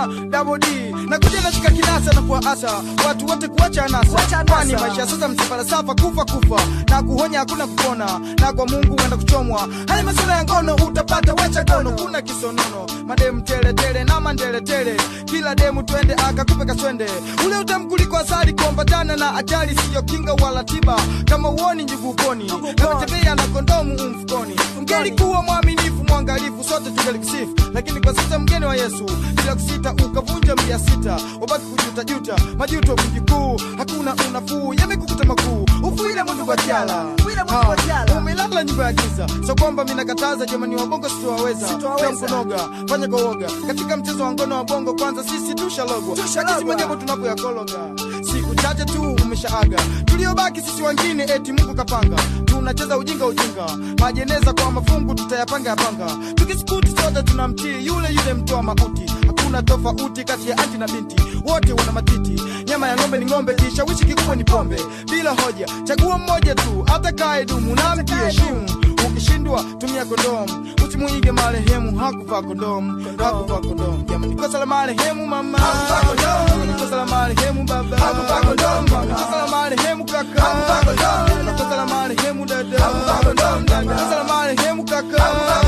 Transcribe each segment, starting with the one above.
na Double D na kuja nashika kinasa na kuwaasa watu wote kuacha anasa, Kuacha anasa. kwani maisha sasa msafarasafa kufa kufa na kuhonya hakuna kupona na kwa Mungu wenda kuchomwa. Haya masuala ya ngono utapata wacha gono, kuna kisonono mademu tele tele na mandele tele, kila demu twende akakupe kaswende ule utamu kuliko asali, kuambatana na ajali siyo kinga wala tiba, kama uoni njugu uponi na kutembea na kondomu umfukoni. Ungelikuwa mwaminifu mwangalifu, sote tungelikusifu, lakini kwa sasa mgeni wa Yesu bila kusita ukavunja mia sita, wabaki kujuta juta, majuto mjukuu, hakuna unafuu, yamekukuta makuu, ufuile mundu kwa jala Ufuile mundu kwa jala. umelala nyumba ya giza, so kwamba mimi nakataza jamani, wa bongo sitowaweza, Sitowaweza. Kila mkunoga fanya kwa woga katika mchezo wa ngono wa bongo, kwanza sisi tushalogwa, Tushalogwa. lakini mwenyewe tunapoyakologa siku chache tu umeshaaga, tuliobaki sisi wengine eti Mungu kapanga, tunacheza ujinga ujinga, majeneza kwa mafungu tutayapanga yapanga, tukisikuti sote tunamtii yule yule mtoa mauti, hakuna tofauti kati ya anti na binti, wote wana matiti, nyama ya ng'ombe ni ng'ombe, kishawishi kikubwa ni pombe, bila hoja, chagua mmoja tu, atakaye dumu na mkiheshimu ukishindwa tumia kondomu, usimuige marehemu hakuvaa kondomu, hakuvaa kondomu. Jamani, kosa la marehemu mama, kosa la marehemu baba, kosa la marehemu kaka, kosa la marehemu dada, kosa la marehemu kaka,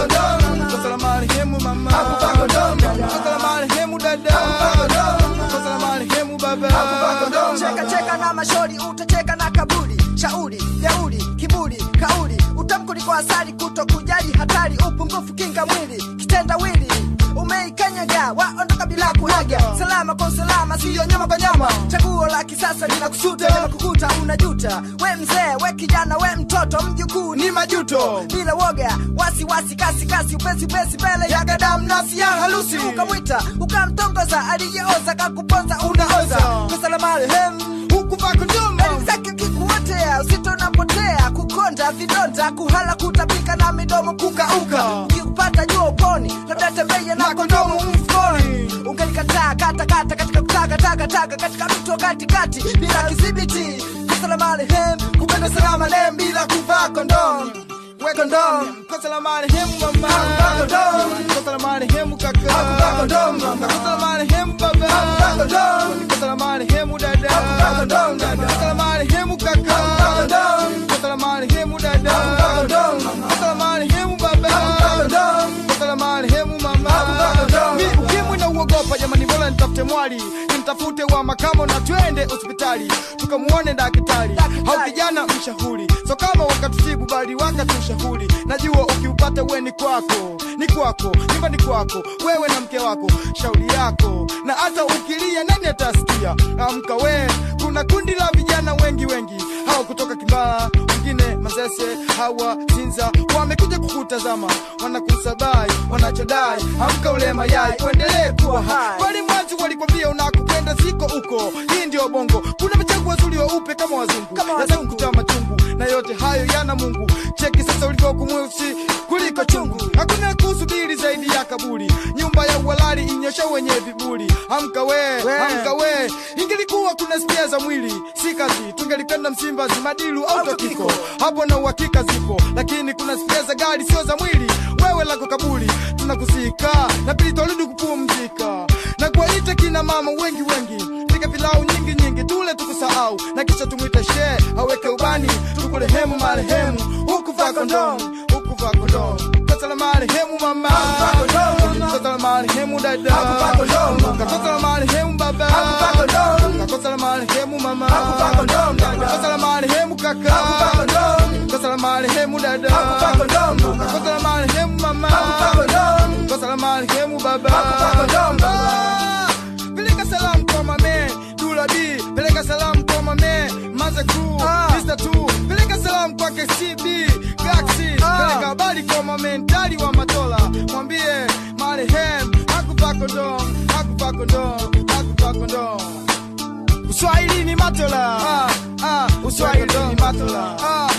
kosa la marehemu mama, kosa la marehemu dada, kosa la marehemu baba. cheka cheka na mashori utacheka na kaburi shauri jeuri kiburi kauli utamkuli kwa asali kuto kujali hatari upungufu kinga mwili kitendawili umeikanyaga waondoka bila kuhaga salama kwa usalama siyo nyama kwa nyama chaguo la kisasa linakusuta linakukuta unajuta we mzee we kijana we mtoto mjukuu ni majuto bila woga wasi wasi kasi kasi upesi upesi mbele ya gadamu nafsi ya halusi ukamwita ukamtongoza aliyeoza kakuponza unaoza kosa la marehemu Hukuvaa kondomu Elimu zake kikuotea usito unapotea kukonda vidonda kuhala kutapika na midomo kukauka ukikupata jua uponi labda tembeye na kondomu mfukoni ungelikataa kata kata katika kutaka taka taka katika mto katikati bila kidhibiti kosa la marehemu kupenda salama lem bila kuvaa kondomu we kondomu Kosa la marehemu mama, Hakuvaa kondomu. kosa la marehemu kaka, Hakuvaa kondomu. kosa la marehemu baba, Hakuvaa kondomu. kosa la marehemu dada, Hakuvaa kondomu, dada. kosa la marehemu kaka, Hakuvaa kondomu. kosa la marehemu dada, Hakuvaa kondomu. kosa la marehemu baba, Hakuvaa kondomu. kosa la marehemu mama. Hakuvaa kondomu. Mi ukimwi na uogopa jamani, bora nitafute mwali nimtafute wa makamo na twende hospitali tukamuone daktari Daktari. au kijana mshahuri, so kama wakatutibu bali wakatushauri. Najua ukiupata we ni kwako, ni kwako, nyumbani kwako, wewe na mke wako, shauri yako, na hata ukilia nani atasikia? Amka we, kuna kundi la vijana wengi wengi, hawa kutoka Kimbala, wengine Masese, hawa Sinza, wamekuja kukutazama, wanakusabai, wanachodai, amka ule mayai, uendelee kuwa hai. Wali mwanzo walikwambia unakupenda ziko uko, hii ndio bongo. Kuna mchango wazuri weupe kama wazungu, Kama Lazima wazungu. kutoa machungu, na yote hayo yana Mungu. Cheki sasa ulivyokumweusi kuliko chungu, hakuna kusubiri zaidi ya kaburi. Nyumba ya uhalali inyosha wenye viburi. Amka we, We. amka we, ingelikuwa kuna spia za mwili si kazi, tungelipenda Msimbazi, Madilu au Totiko, hapo na uhakika zipo, lakini kuna spia za gari sio za mwili. Wewe lako kaburi, tunakusika na pili twarudi kupumzika na kuwaita kina mama wengi wengi, pika pilau nyingi nyingi, tule tukusahau, na kisha tumwite shee aweke ubani, tukurehemu marehemu, hukuvaa kondomu, hukuvaa kondomu, kosa la marehemu mama, Hakuvaa kondomu. kosa la marehemu dada, Hakuvaa kondomu. kosa la marehemu baba, Hakuvaa kondomu. kosa la marehemu mama, Hakuvaa kondomu, dada. kosa la marehemu kaka, Hakuvaa kondomu. kosa la marehemu dada, Hakuvaa kondomu. kosa la marehemu mama, Hakuvaa kondomu. kosa la marehemu baba, Hakuvaa kondomu. Ah, peleka salamu kwa mame Dula B, peleka salamu kwa mame Maza Crew, Ah. Mr. Two, peleka salamu kwake CB Galaxy, Ah. peleka habari kwa mame Ndali wa Matola, mwambie marehemu hakuvaa kondomu, hakuvaa kondomu, hakuvaa kondomu. Uswahili ni Matola, ah, ah, Uswahili ni Matola, ah.